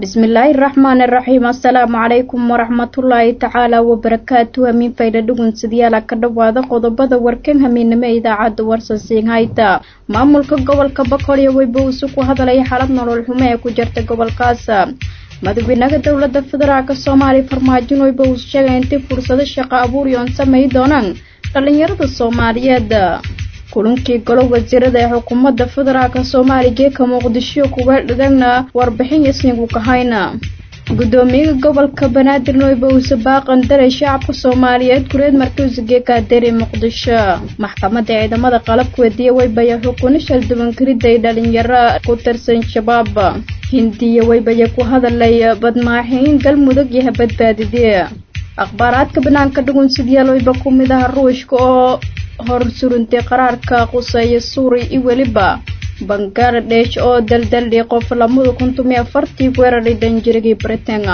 bismillaahi raxmaan iraxiim assalaamu calaykum waraxmatullaahi tacaala wabarakaatu hamiin fayda dhugunsadyaala ka dhowaada qodobada warkan hamiinimo idaacadda warsansiin hayta maamulka gobolka boqoryo weyba uusu ku hadalaya xaalad nolol xumo ee ku jirta gobolkaas madaxweynaha dowlada federaalk soomaaliya farmaajon weyba uu sheegay intay fursado shaqo abuuri oon samay doonaan dhalinyarada soomaaliyeed kulankii golo wasiirada ee xukuumadda federaalk soomaaliya geeka muqdisho kuga dhigana warbixin isnigu kahayna gudoomiyaha gobolka banaadir noyba uuse baaqan daray shacabka soomaaliyeed kureed markiisa geekaadeeri muqdisho maxkamadda ciidamada qalabka wediye weybaya xukuno shaldubankariday dhalinyaro ku tirsan shabaab hindiya weybaya ku hadalay badmaaxiin galmudug yaha badbaadidee akhbaaraadka banaanka dhugunsidyaal weyba ku mid aha ruushka oo hor surintay qaraarka quseeya suuri iyo weliba bangaladesh oo daldaldhi qof lamada kuntum iyo afartii weeraray danjirigii britaina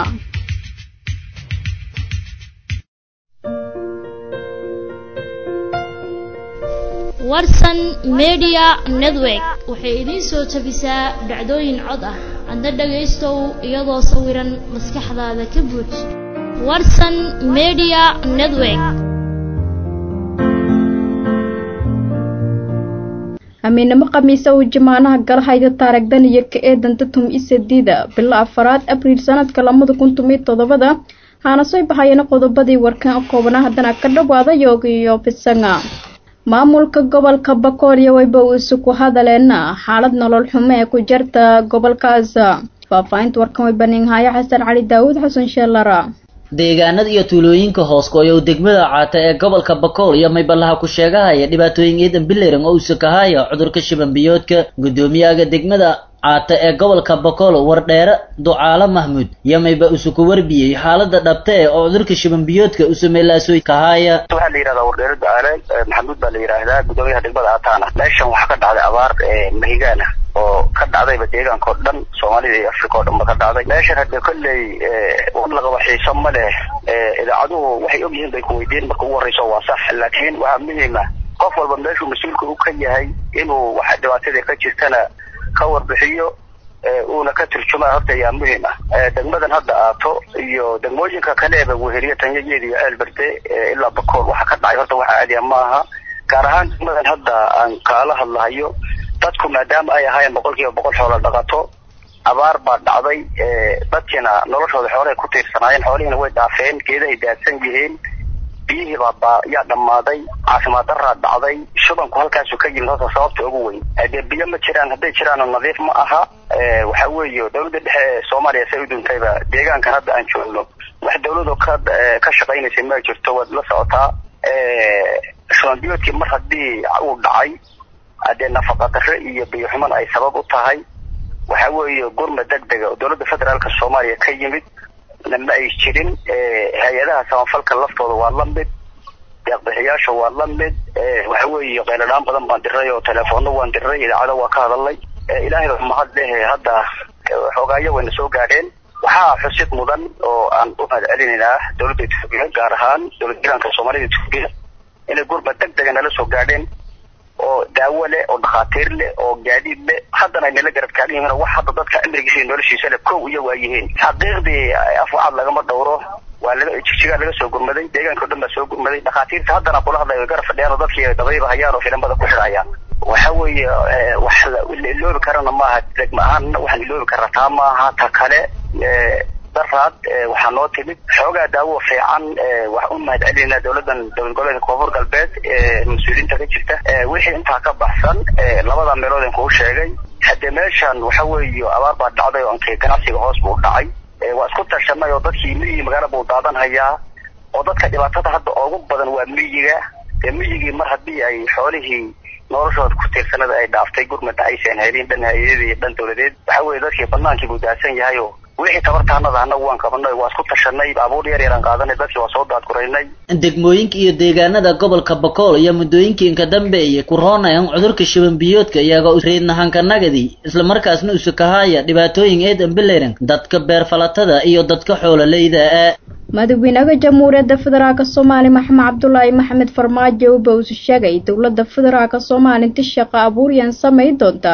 warsan media network waxay idiin soo tabisaa dhacdooyin cod ah adna dhagaystow iyadoo sawiran maskaxdaada ka buuj warsan media network amiinamo khamiisa uu jamaanaha galahayda taaragdan iyo ka eedanta tum isadida bilo afaraad abriil sanadka lamada kun tumiyo toddobada haana soo bahayana qodobadii warkan koobana haddana ka dhawaada yoogiyo bisanga maamulka gobolka bakoolyo weyba uusu ku hadaleena xaalad nolol xumo ee ku jirta gobolkaas faahfaahinta warkan way baninhaayo xasan cali daawud xasan sheelara deegaanada iyo tuulooyinka hooskooya uu degmada caata ee gobolka bakool iyo mayballaha ku sheegahaya dhibaatooyin ciidan bileran oo uusa kahaya cudurka shibanbiyoodka guddoomiyaha degmada caata ee gobolka bakool wardheere ducaalo mahmuud iyo mayba usu ku warbiyey xaalada dhabta ee oo cudurka shibanbiyoodka usameelaasoy kahaya waxaa la yidhahdaa wardheere ducaale maxamuud baa la yidhaahdaa guddoomiyaha degmada caataana meeshan waxaa ka dhacday abaar mahigaana oo ka dhacdayba deegaanka oo dhan soomaalida iyo africa oo dhan ba ka dhacday meeshan hadde kolley war laqaba xiiso ma leh idaacaduhu waxay og yihiin bay ku weydiin marka ugu horreyso waa sax laakiin waxaa muhiima qof walba meeshuu mas-uulka u ka yahay inuu waxa dhibaatada ka jirtana ka warbixiyo uuna ka turjumaa horta ayaa muhiim ah degmadan hadda aato iyo degmooyinka kaleeba weheliya tanyageeda iyo ceelberde ilaa bakool waxa ka dhacay horta waxa caadiya ma aha gaar ahaan degmadan hadda aan kaala hadlahayo dadku maadaama ay ahaayeen boqol kiiba boqol xoola dhaqato abaar baa dhacday dadkiina noloshooda xoolahay ku tiirsanaayeen xoolihiina way dhaafeen geedahay daadsan yihiin biyihii baa yaa dhammaaday caafimaad daraa dhacday shubanku halkaasu ka yimid horta sababta ugu weyn dee biyo ma jiraan hadday jiraanna nadiif ma aha waxa weeye dowladda dhexe ee soomaaliya say u duntayba deegaankan hadda aan joogno wax dawladu ka ka shaqaynaysay ma jirto waad la socotaa shubanbiyoodkii mar haddii uu dhacay haddee nafaqa darre iyo biyo xuman ay sabab u tahay waxa weeye gurma deg dega oo dowladda federaalka soomaaliya ka yimid ma ay jirin hay-adaha samafalka laftooda waa la mid deeqbixiyaasha waa la mid waxa weeye qayladhaan badan baan diray oo teleefoono waan diray idaacado waa ka hadalnay ilaahay baa mahad leh hadda xoogaayo wayna soo gaadheen waxaa xusid mudan oo aan u mahad celinaynaa dowladda etoobiya gaar ahaan dowlad jiraanka soomaalida etoobiya inay gurma deg dega nala soo gaadheen oo daawo leh oo dhakhaatiir leh oo gaadiid leh haddana ay nala garab taagan yihiin wax hadda dadka cimrigiisa iyo noloshiisa leh kow iyo waa yihiin xaqiiqdii afwacaad lagama dhowro waa laga jigjigaa laga soo gurmaday deegaanka o dhan baa soo gurmaday dhakhaatiirta haddana kula hadlay way garab fadhiyaan oo dadkii dabayba hayaan oo filimada ku xidhayaan waxa weeye wax la iloobi karana maaha degma ahaan waxaan iloobi karna taa maaha ta kale daraad waxaa noo timid xoogaa daawo fiican wax u mahad celinaa dowladan dowlad goboleedka koonfur galbeed mas-uuliyiinta ka jirta wixii intaa ka baxsan labada meelood aan kuu sheegay haddee meeshan waxa weeye abaar baa dhacday oo ankii ganacsiga hoos buu dhacay waa isku tashanay oo dadkii miyigii magaala buu daadan hayaa oo dadka dhibaatada hadda ugu badan waa miyiga dee miyigii mar haddii ay xoolihii noloshooda ku tiirsanada ay dhaaftay gurmada aysan helin dhan hay-adii iyo dhan dowladeed waxa weeye dadkii banaankii buu daadsan yahay oo wixii tabartaanada annagu waan qabanay waa isku tashanay abuur yar yaraan qaadanay dadkii waa soo daadguraynay degmooyinka iyo deegaanada gobolka bakool iyo muddooyinkiinka dambeeye ku roonayan cudurka shibanbiyoodka iyagoo reednahankanagadi islamarkaasna usukahaya dhibaatooyin eedan bileran dadka beerfalatada iyo dadka xoololeyda ah madaxweynaha jamhuuriyadda federaalk soomaaliya maxamed cabdulaahi maxamed farmaajo uba usu sheegay dowladda federaalk soomaaliya inta shaqo abuuryan samay doonta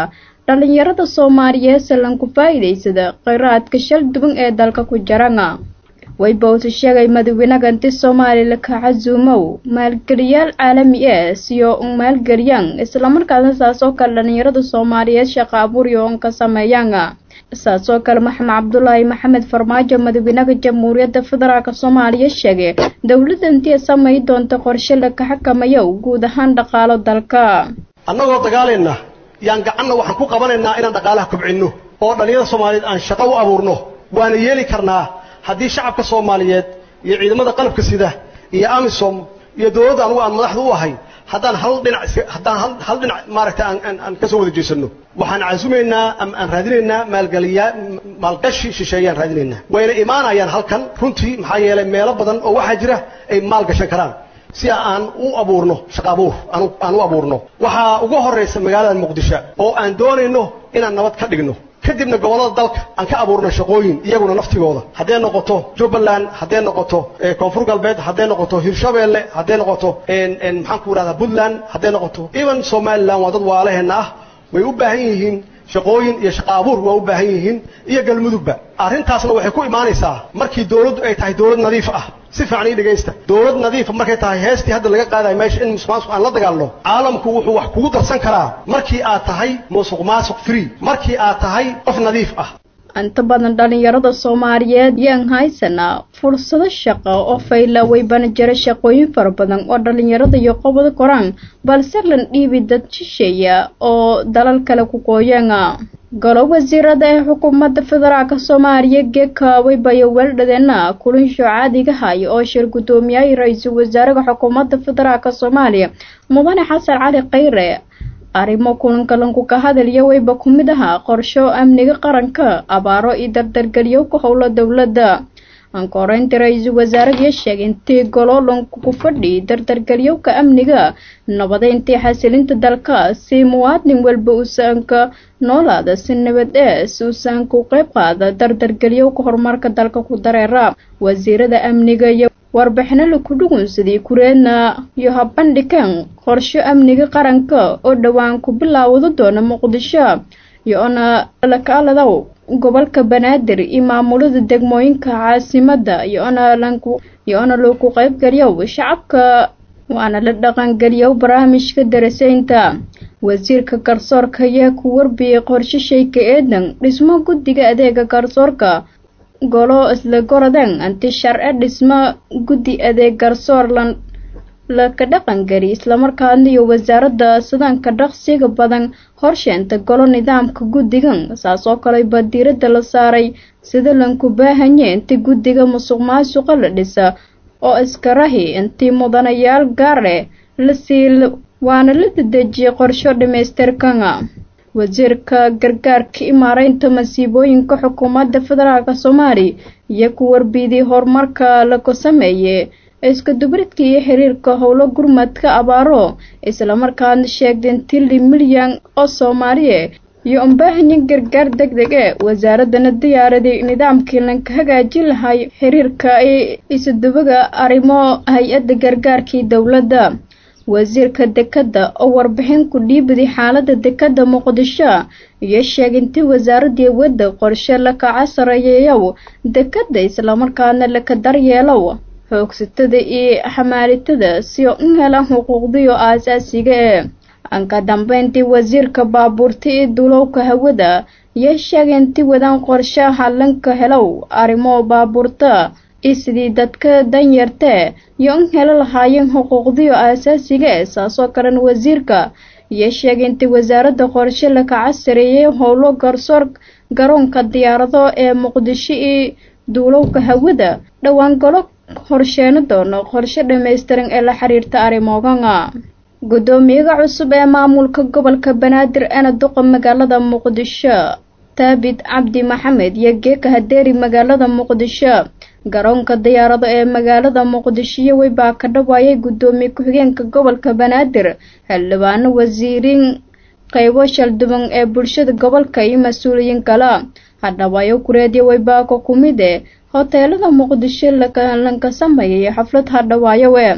dhalinyarada soomaaliyeed salanku faa'iidaysada kheyraadka shal duwan ee dalka ku jarana waybowse sheegay madaweynagantay soomaaliya ka casuumow maalgeliyaal caalami ah siyo un maalgeliyaan islamarkaasna saasoo kale dhalinyarada soomaaliyeed shaqa abuuryo on ka sameeyaan saasoo kale maxamed cabdulaahi maxamed farmaajo madaxweynaha jamhuuriyadda federaalk soomaaliya sheegay dowladda intii samay doonta qorshe laka xakamayo guud ahaan dhaqaalo dalka annagoo dagaalayna yaan gacanna waxaan ku qabanaynaa inaan dhaqaalaha kobcinno oo dhallinyarada soomaaliyeed aan shaqo u abuurno waana yeeli karnaa haddii shacabka soomaaliyeed iyo ciidamada qalabka sida iyo amisom iyo dowladda anugu aan madaxda u ahay haddaan hal dhinac haddaan hal hal dhinac maaragtay aan aan aan ka soo wada jeesanno waxaan casumaynaa ama aan raadinaynaa maalgeliyaa maalgashi shisheeyaan raadinaynaa wayna imaanayaan halkan runtii maxaa yeelay meelo badan oo waxaa jira ay maal gashan karaan si aan u abuurno shaqa abuur aan u abuurno waxaa ugu horraysa magaalada muqdisho oo aan doonayno inaan nabad ka dhigno kadibna gobollada dalka aan ka abuurno shaqooyin iyaguna naftigooda hadday noqoto jubbaland hadday noqoto koonfur galbeed hadday noqoto hirshabeelle hadday noqoto maxaan ku idhahdaa puntland hadday noqoto even somaliland waa dad waalaheenna ah way u baahan yihiin shaqooyin iyo shaqa abuur waa u baahan yihiin iyo galmudugba arrintaasna waxay ku imaanaysaa markii dowladdu ay tahay dowlad nadiif ah si fiican ii dhegaysta dowlad nadiifa markay tahay heestii hadda laga qaadayo meesha in musuq maasuq aan la dagaalno caalamku wuxuu wax kugu darsan karaa markii aad tahay musuq maasuq free markii aad tahay qof nadiif ah inta badan dhalinyarada soomaaliyeed yaan haysanaa fursado shaqo oo fayla waybana jira shaqooyin fara badan oo dhalinyarada iyo qobada koraan balse lan dhiibi dad shisheeya oo dalal kale ku qooyana golo wasiirada ee xukuumadda federaalk soomaaliya geeka waybayo weeldhadeena kulinsho caadiga haya oo shir guddoomiyaha ra-iisul wasaaraha xukuumadda federaalk soomaaliya mudane xasan cali khayre arrimo kulanka lanku ka hadalya wayba ku mid ahaa qorsho amniga qaranka abaaro iyo dardargeliyo ku howlo dowladda ankoreynta ra-iisul wasaarahaiyo sheegay intii golo lanku ku fadhi dardargeliyowka amniga nabadeyntii xasilinta dalka si muwaadin walba uusaanka noolaada si nabad ee si uusaanka u qeyb qaada dardargeliyowka horumarka dalka ku dareera wasiirada amniga iyo warbixino laku dhugunsadii kureedna iyo habandhigan qorsho amniga qaranka oo dhowaan ku bilaawada doona muqdisho iyo-ona lakaaladaw gobolka banaadir iyo maamulada degmooyinka caasimada iyo-ona lanku iyo-ona lagu qeybgeliyow shacabka waana la dhaqangeliyow barnaamijka daraseynta wasiirka garsoorka ayaa ku warbiyey qorshe shayka eedan dhismo guddiga adeega garsoorka golo isla gorodeen anti sharce dhismo guddi adeeg garsoor lan laka dhaqangeli islamarkaana iyo wasaaradda sidaanka dhaqsiga badan horsheenta golo nidaamka guddigan saas oo kale ba diiradda la saaray sida lanku baahanye inti guddiga musuq maasuqa la dhisa oo iskarahi intii mudanayaal gaare lasii waana la dedejiyay qorsho dhamaystirkana wasiirka gargaarka imaareynta masiibooyinka xukuumadda federaalk soomaaliya iyo ku warbiiday horumarka laku sameeye iska dubridka iyo xiriirka howlo gurmadka abaaro islamarkaana sheegdeen tili milyan oo soomaaliye iyo unbaahanya gargaar deg deg e wasaaradana diyaaraday nidaamkii lanka hagaajin lahay xiriirka isudubaga arrimo hay-adda gargaarkii dowladda wasiirka dekadda oo warbixin ku dhiibaday xaalada dekadda muqdisho iyo sheegay intii wasaaradii wadda qorshe lakaca sareeyeeyow dekadda islamarkaana laka daryeelow xoogsatada iyo xamaalitada si u helaan xuquuqdiyo aasaasiga ee anka dambeyntii wasiirka baabuurta iyo dulowka hawada iyo sheegay intii wadaan qorshe hallanka helow arrimo baabuurta iyo sidii dadka danyartee iyo in helo lahaayeen xuquuqdiyo aasaasiga e saasoo kalena wasiirka iyo sheegay intii wasaaradda qorshe lakaca sareeyay howlo garsoor garoonka diyaarado ee muqdisho iyo duulowka hawada dhowaan golo horsheeno doono qorshe dhammaystiran ee la xiriirta arrimoogana guddoomiyaha cusub ee maamulka gobolka banaadir eena duqa magaalada muqdisho taabid cabdi maxamed iyo geeka hadeeri magaalada muqdisho garoonka diyaarado ee magaalada muqdisho weybaa ka dhawaayay guddoomiye ku-xigeenka gobolka banaadir xildhibaano wasiiriin qeybo shalduban ee bulshada gobolka iyo mas-uuliyiin kale hadhawaayo kureedya weybaaka kumid e hoteelada muqdisho lanka sameeyay xaflad hadhawaayo e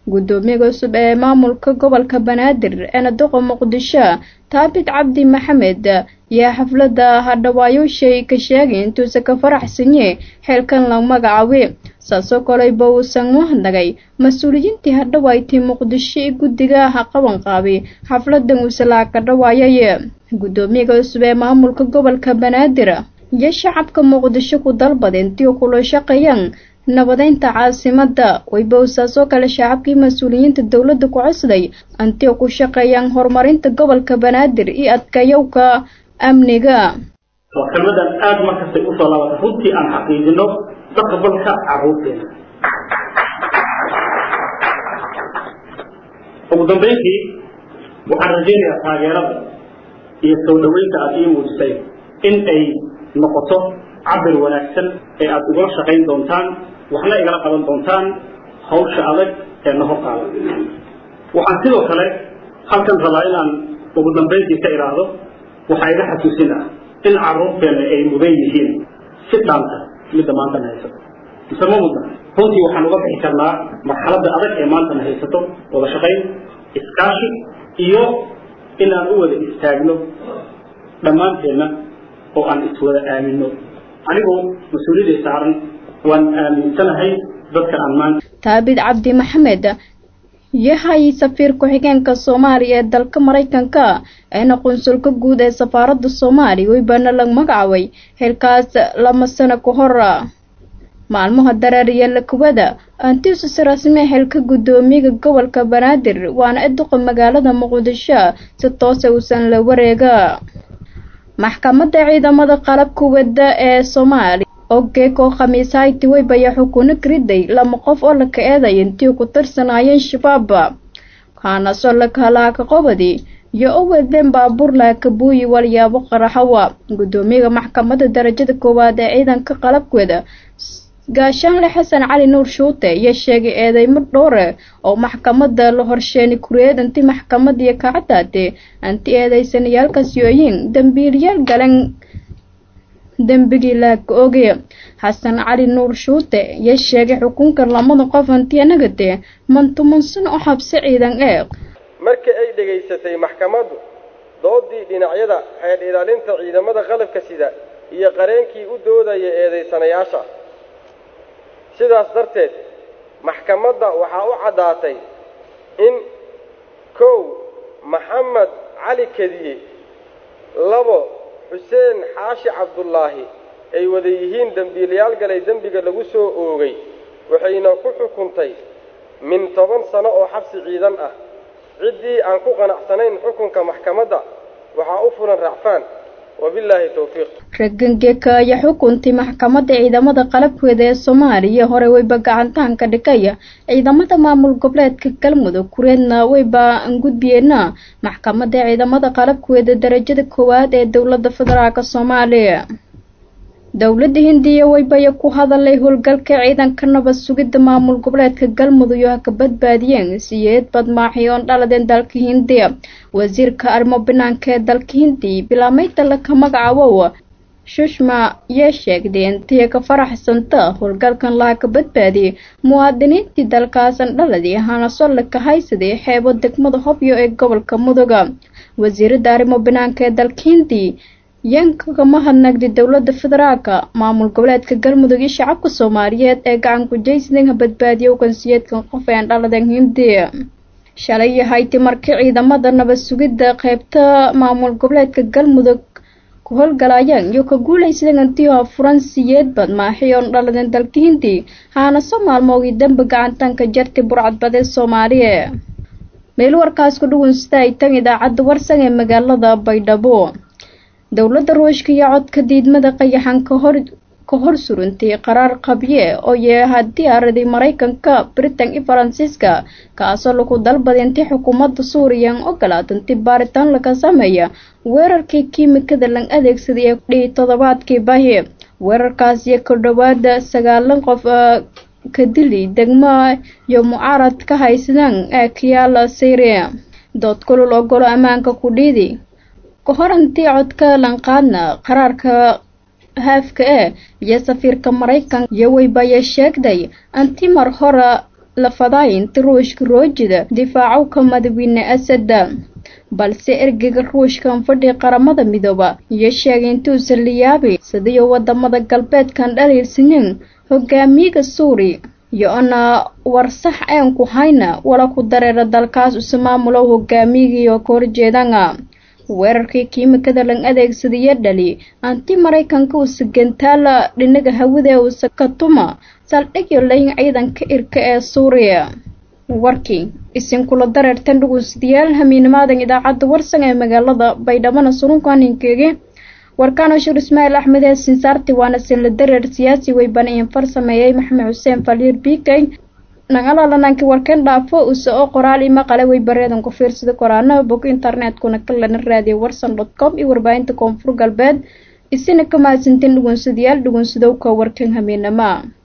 guddoomiyaga cusub ee maamulka gobolka banaadir eena doqo muqdisho taabit cabdi maxamed iyo xafladda hadhawaayooshay ka sheegay intuusa ka faraxsanye xeelkan la magacaabi saasoo koleyba uusan mahadnagay mas-uuliyiintii hadhawaaytay muqdisho ee guddiga ha qaban qaabay xafladan uusalaa ka dhawaayay guddoomiyaga cusub ee maamulka gobolka banaadir iyo shacabka muqdisho ku dalbada intii kula shaqeeyaan nabadeynta caasimada waybowsaasoo kale shacabkii mas-uuliyiinta dowladda ku codsaday intii ku shaqeeyaan horumarinta gobolka banaadir iyo adkayowka amniga waa kelmadan aada markastay usoo laabatay runtii aan xaqiijino mustaqbalka caruurteena ugu dambeyntii waxaan rajaynayaa taageerada iyo soo dhaweynta aada ii muujisay in ay noqoto cabir wanaagsan ee aada igula shaqayn doontaan waxna igala qaban doontaan hawsha adag ee na hortaada waxaan sidoo kale halkan rabaa inaan ugu dambayntii ka idhaahdo waxaa iga xasuusin ah in carruurteenna ay mudan yihiin si dhaanta midda maantana haysato mise ma mudna runtii waxaan uga bixi karnaa marxaladda adag ee maantana haysato wada shaqayn iskaashi iyo in aan u wada istaagno dhammaanteenna oo aan iswada aaminno anigoo mas-uuliyadday saaran waan aaminsanahay dadka aan maanta taabid cabdi maxamed yahay safiir ku-xigeenka soomaaliya ee dalka maraykanka eena qunsulka guud ee safaaradda soomaaliya weybaana la magacaabay xilkaas lama sano ka hor maalmaha dareeriya lakubada antiisu si rasmi xilka guddoomiyaga gobolka banaadir waana iduqa magaalada muqdisho si toose uusan la wareega maxkamadda ciidamada qalabka wadda ee soomaaliya oo geekoo khamiishayti weybaya xukuno kariday lama qof oo laka eeday intii ku tirsanaayeen shabaab kaanasoo lakalaaka qobadi iyo u wadeen baabuur laakabuuyi walyaabo qaraxawa guddoomiyaga maxkamadda darajada koowaad ee ciidanka qalabkooda gaashaanle xasan cali nuur shuute iyo sheegay eedeymo dhowre oo maxkamadda la horsheeni kureed inti maxkamadiyo kacadaate anti eedeysanayaalkaas yooyiin dambiilyaal galan dembigii laaka oge xasan cali nuur shuute iyo sheegay xukunka lamada qof anti anagate mantumansan oo xabsi ciidan ee markii ay dhegaysatay maxkamaddu doodii dhinacyada xeer ilaalinta ciidamada qalabka sida iyo qareenkii u doodaya eedaysanayaasha sidaas darteed maxkamadda waxaa u caddaatay in kow maxamed cali kediye labo xuseen xaashi cabdullaahi ay wada yihiin dembiilayaal galay dembiga lagu soo oogay waxayna ku xukuntay min toban sano oo xabsi ciidan ah ciddii aan ku qanacsanayn xukunka maxkamadda waxaa u fulan racfaan wabilaahi towfiiq ragangeka ayaa xukuntay maxkamadda ciidamada qalabkeeda ee soomaaliya hore weyba gacantahanka dhigaya ciidamada maamul goboleedka galmudug kureedna weyba angudbiyeena maxkamadda ciidamada qalabkeeda darajada koowaad ee dowladda federaalk soomaaliya dowladda hindiya weybaya ku hadalay howlgalka ciidanka nabad sugidda maamul goboleedka galmudug oo ha ka badbaadiyeen siyeed badmaaxi oon dhaladeen dalka hindiya wasiirka arrimo banaanka ee dalka hindiya bilaamaynta laka magacabow shushma yee sheegday intiya ka faraxsanta howlgalkan laha ka badbaadiyay muwaadiniintii dalkaasan dhaladii ahaana laka haysaday xeebo degmada hobyo ee gobolka muduga wasiiradda arrimo banaanka ee dalka hindiya yanka kama hadnagday dowladda federaalka maamul goboleedka galmudug iyo shacabka soomaaliyeed ee gacan kujaysidan ha badbaadiya ugansiyeedkan qof een dhaladan hindiya shalay yahayti markii ciidamada nabad sugidda qeybta maamul goboleedka galmudug ku howlgalayaan iyo ka guulaysadan antiha furan siyeed badmaaxi oon dhaladan dalka hindiya haana soo maalmoogii dembi gacantanka jartay burcadbadee soomaaliya meel warkaas ku dhuwansada ay tan idaacadda warsan ee magaalada baydhabo dowladda ruushka iyo codka diidmada qayaxan kahor ka hor surantay qaraar qabye oo yeeha diyaaradii maraykanka britain iyo faransiiska kaasoo lagu dalbaday intii xukuumadda suuriyan ogolaad intii baaritaan laga sameeya weerarkii kiimikada lan adeegsaday ee dhii toddobaadkii bahi weerarkaas iyo ku dhowaada sagaalan qof ka dili degmo iyo mucaarad ka haysadaan ee kiyaala syria dood kulul ogolo ammaanka ku dhiidi ka hor intii codka lanqaadna qaraarka haafka ee iyo safiirka maraykanka iyo weybaya sheegday anti mar hore lafaday inta ruushka roojida difaacow ka madawiine asada balse ergeyga ruushkan fadhi qaramada midooba iyo sheegay intuusan liyaabay sidiyo wadamada galbeedkan dhaliilsanyin hogaamiyaga suuri iyo ana warsax aan ku hayna wala ku dareera dalkaas usa maamulow hogaamiyagiioo ka horjeedana weerarkii kiimikada lan adeegsadayo dhali anti maraykanka usa gentaala dhinaga hawada usa katuma saldhigyo layin ciidanka irka ee suuriya warkii isinkula dareertan dhugunsidayaal hamiinimaadan idaacadda warsan ee magaalada baydhabana surunkaninkeege warkaano shir ismaaciil axmed ee sinsaarti waana sinla dareer siyaasi weybana in farsameeyey maxamed xuseen faliir bikey nagalalanaanki warkan dhaafo use oo qoraal ima qale weybareedan ku fiirsada koraanaha bog internetkuna kalana raadiyo warsan dot com iyo warbaahinta koonfur galbeed isina ka mahadsanteen dhugunsadayaal dhugunsadowka warkan hamiinama